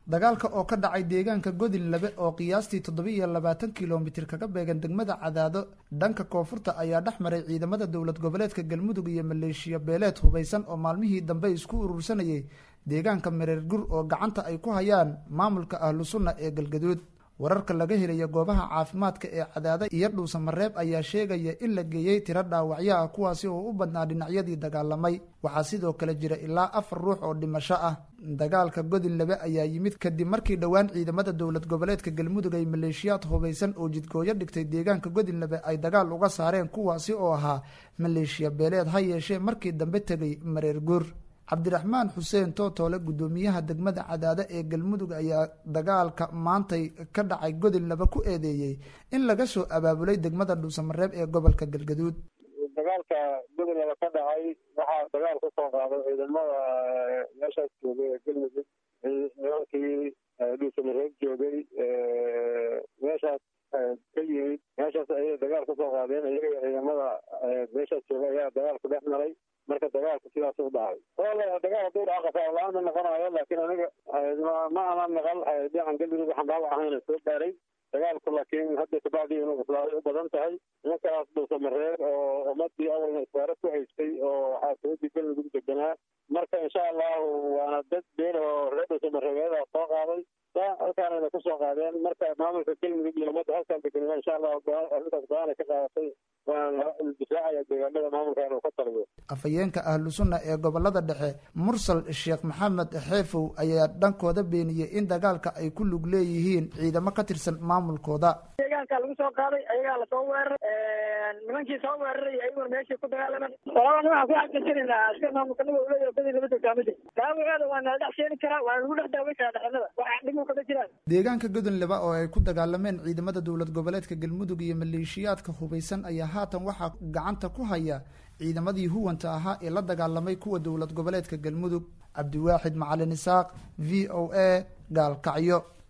dagaalka oo ka dhacay deegaanka godin labe oo qiyaastii toddoba-iyo labaatan kilomitir kaga beegan degmada cadaado dhanka koonfurta ayaa dhex maray ciidamada dowlad goboleedka galmudug iyo maleeshiya beeleed hubaysan oo maalmihii dambe isku urursanayay deegaanka mareer gur oo gacanta ay ku hayaan maamulka ahlu sunna ee galgaduud wararka laga helaya goobaha caafimaadka ee cadaada iyo dhuusa mareeb ayaa sheegaya in la geeyey tiro dhaawacyo ah kuwaasi oo u badnaa dhinacyadii dagaalamay waxaa sidoo kale jira ilaa afar ruux oo dhimasho ah dagaalka godin labe ayaa yimid kadib markii dhowaan ciidamada dowlad goboleedka galmudug ay maleeshiyaad hubaysan oo jidkooyo dhigtay deegaanka godin labe ay dagaal uga saareen kuwaasi oo ahaa maleeshiya beeleed ha yeeshee markii dambe tegay mareer guur cabdiraxmaan xuseen tootoole guddoomiyaha degmada cadaado ee galmudug ayaa dagaalka maantay ka dhacay godin laba ku eedeeyey in laga soo abaabulay degmada dhuusamareeb ee gobolka galgaduud dagaalka godin laba ka dhacay waxaa dagaal ka soo qaaday ciidamada meeshaas joogay ee galmudug nimankii dhuusamareeb joogay meeshaas ka yimid meeshaas ayay dagaal kasoo qaadeen iyaga ciidamada meeshaas joogay ayaa dagaal ku dhex maray marka dagaalku sidaas u dhacay wala dagaal haduu dhaca qasaar-la-aan ma noqonayo laakiin aniga ma ana naqal dhinacan galmudug waxaan dhaawac ahayna soo gaaray dagaalku laakiin hadda kabacdii inuu islaaday u badan tahay nimankaas dhuusamareer oo ummadii awalna iswaaro ku haystay oo xaasimadii galmudug deganaa marka insha allahu waana dad been oo reer dhuusamareebeeda soo qaaday halkaanayna kusoo qaadeen marka maamulka galmudug iyo ummadda halkaan deganaa insha allahu arrintaas go-aana ka qaadatay waana difaacaya deegaanada maamulka inuu ka taliyo afhayeenka ahlu sunna ee gobolada dhexe mursal sheekh maxamed xeefow ayaa dhankooda beeniyey in dagaalka ay ku lug leeyihiin ciidamo ka tirsan maamulkooda deegaanka lagu soo qaaday ayagaa lasoo weeraray nimankii soo weeraray ayaguna meeshii ku dagaalaman walaba waxaan ku xaqiijinaynaa askar maamulka naga uleeya badi lama dogaamin dhaawaceeda waa nala dhex sheeni karaa waa lagu dhex daaweyn karaa dhexnada waxa dhimu kama jiraan deegaanka godon leba oo ay ku dagaalameen ciidamada dowlad goboleedka galmudug iyo maleeshiyaadka hubaysan ayaa haatan waxaa gacanta ku haya ciidamadii huwanta ahaa ee la dagaalamay kuwa dowlad goboleedka galmudug cabdiwaaxid macalin isaaq v o a gaalkacyo